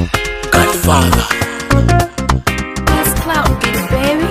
Godfather. That's clout, baby.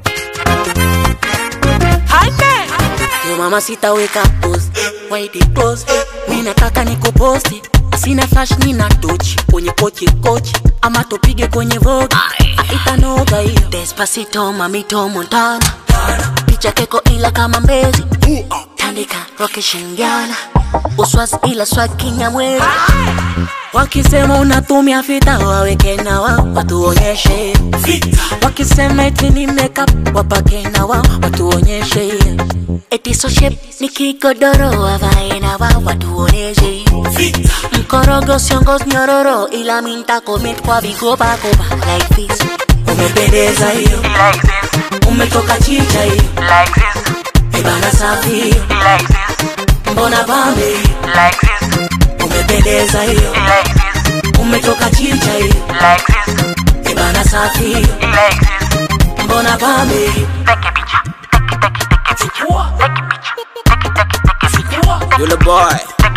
Yo mama sitaweka post Why they close Mi nataka nikuposti Sina flash nina tochi Kwenye kochi kochi Ama tupige kwenye vogue Itanoga hiyo Despacito mamito Montana Picha keko ila kama mbezi Tandika roke shingiana Uswazi ila swag kinyamwezi Wakisema unatumia fita waweke na wao watuonyeshe Wakisema eti ni makeup wapake na wao watuonyeshe Eti so shape ni kigodoro wavae na wao watuonyeshe Mkorogo siongoz nyororo ila minta commit kwa vigoba goba like this Umependeza hiyo umetoka chicha hiyo Ibana safi hiyo mbona pambe hiyo umependeza hiyo umetoka chicha hiyo Ibana safi hiyo mbona pambe hiyo Yule boy.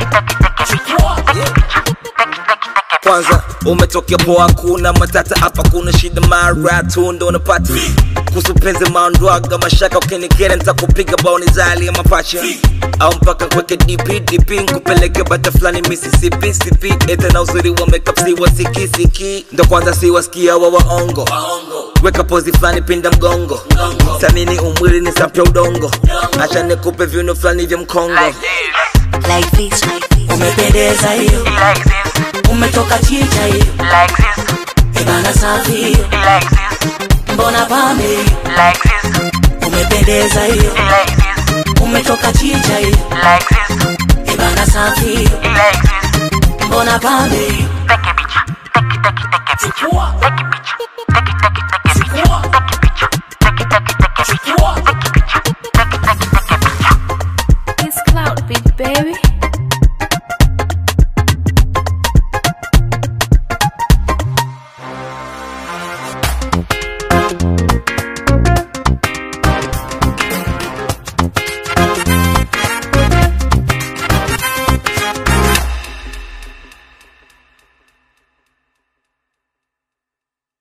Kwanza umetokea poa, kuna matata hapa, kuna shida mara tu ndo unapata kuhusu penzi maondwaga mashaka, ukinikera nitakupiga baoni zali ya mapacha au mpaka kweke DP DP nkupeleke bata fulani Mississippi sipi ete na uzuri wa makeup si wasikisiki ndo kwanza si wasikia wa waongo weka pozi fulani pinda mgongo samini umwili ni sapya udongo acha nikupe viuno fulani vya mkongo like this umependeza hiyo umetoka chicha hiyo Ibana safi hiyo mbona pambe hiyo umependeza hiyo umetoka chicha hiyo Ibana safi hiyo mbona pambe hiyo